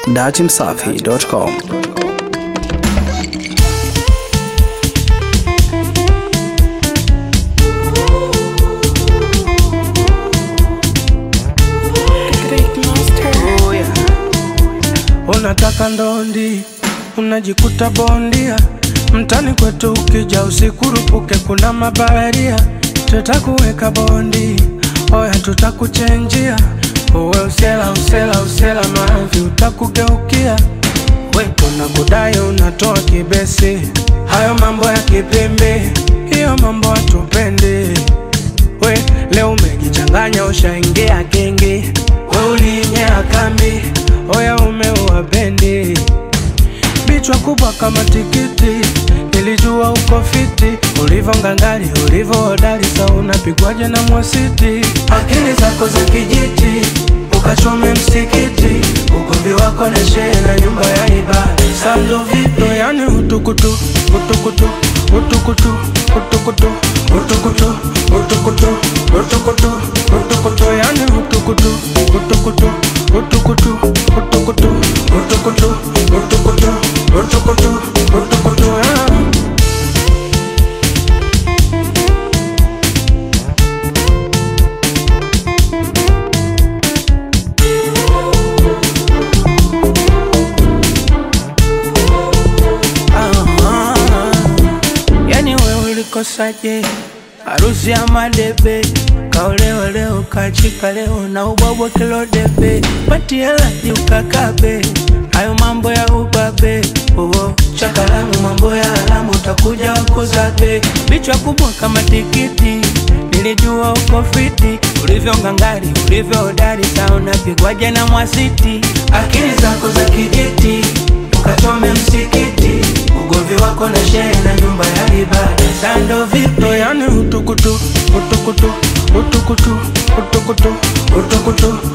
datimsafi.com. Oh, yeah. Unataka ndondi, unajikuta bondia mtani kwetu, ukija usikurupuke, kuna mabaharia, tutakuweka bondi, oya tutakuchenjia, uwe usela usela usela, mavi utakugeukia, we kuna kudai unatoa kibesi, hayo mambo ya kipimbi, hiyo mambo hatupendi we leo umejichanganya, ushaingia genge, we ulinyea kambi, oya umeua bendi, bichwa kubwa kama tikiti, nilijua uko fiti, ulivyo ngangari, ulivyo hodari, sa unapigwaje na mwasiti, akili zako za kijiti, ukachome msikiti, ugomvi wako na shehe na nyumba ya ibada, sando vipi, yani utukutu, utukutu, utukutu, utukutu, utukutu, utukutu, utukutu, utukutu, yani utukutu, utukutu, utukutu, utukutu, utukutu, utukutu, utukutu, utukutu, yeah. Aha. Yani we ulikosaje? Harusi ya madebe kaolewa leo kachika leo na ubwabwa kilo debe pati helaji ukakabe hayo mambo ya ubabe uo chakalamu mambo ya alamu utakuja wakuzabe bichwa kubwa kama tikiti nilijua uko fiti ulivyo ngangari ulivyo hodari sa unapigwaje na mwasiti akili zako za kijiti ukachome msikiti ugomvi wako na shehe na nyumba ya ibada sando vipi yani utukutu utukutu utukutu utukutu utukutu